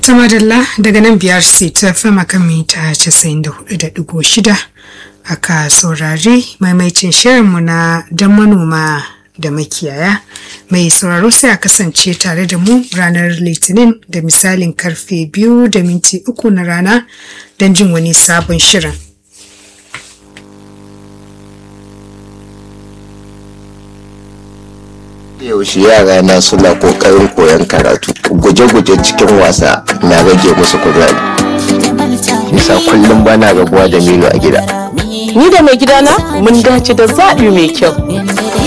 Tumadalla daga nan biyar ta fama kan mita 94.6 aka saurari maimaicin shirinmu na don manoma da makiyaya mai sauraro sai a kasance tare da mu ranar litinin da misalin karfe biyu da minti uku na rana don jin wani sabon shirin. yaushe yara na suna kokarin koyon karatu guje-guje cikin wasa na rage musu kuzari nisa kullum bana rabuwa da milo a gida Ni da mai gidana mun dace da zaɓi mai kyau.